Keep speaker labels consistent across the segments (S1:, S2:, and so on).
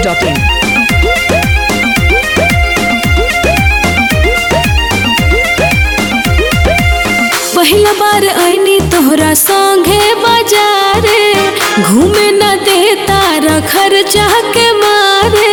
S1: masti.in.
S2: पहिला बार आईनी तोहरा संगे बाजारे घूमे न दे तारा खर्चा के मारे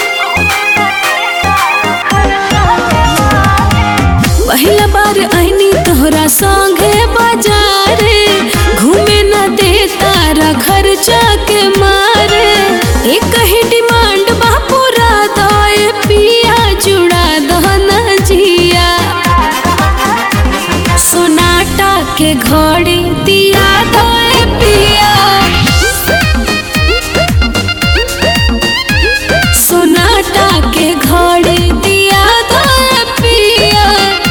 S2: पहिला बार आईनी तोहरा संगे बाजारे घूमे न दे तारा खर्चा के मारे एक ही डिमांड बा पूरा दए पिया जुड़ा दहना जिया सोनाटा के घड़ी दिया धोए पिया सोनाटा के घड़ी दिया धोए पिया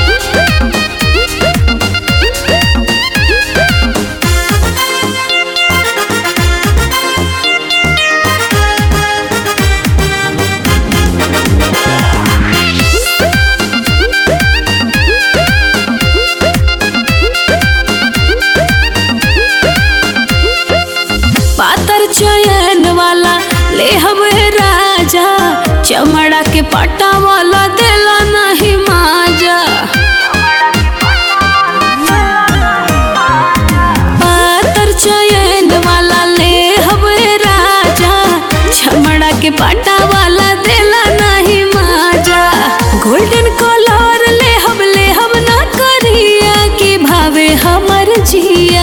S2: पातर चयन वाला ले हवे राजा चमड़ा के पट्टा वाला देला नहीं माजा पातर चयन वाला ले हवे राजा चमड़ा के पट्टा वाला देला नहीं माजा गोल्डन कलर ले हम ले हम ना करिया के भावे हमर जिया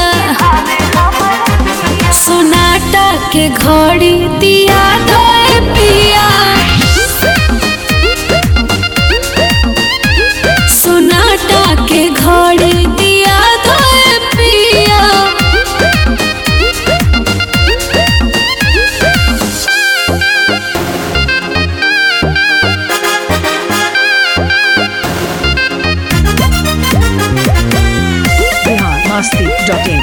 S2: सोनाटा के घड़ी दिया धोए पिया सोनाटा के घड़ी दिया धोए पिया
S1: Bihar masti.in.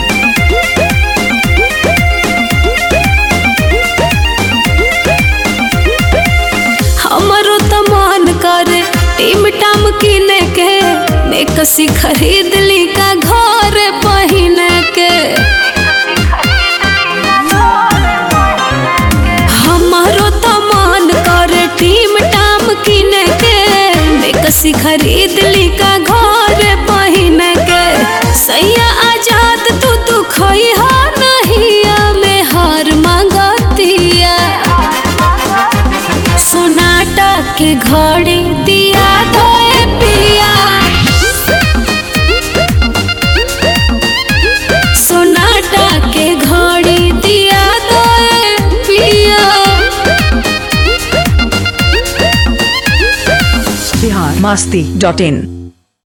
S2: हमरो त मन करे टीम टाम किने के मैं कसी खरीद ली का घर पहिने के हमारो त मन करे टीम टाम किने के मैं कसी खरीद ली का घर पहिने के सैया आजाद तू तू खोई हा नहीं में हार मांगतिया सोनाटा के घड़ी दिया धोए पिया सोनाटा के घड़ी दिया धोए पिया
S1: Bihar masti.in.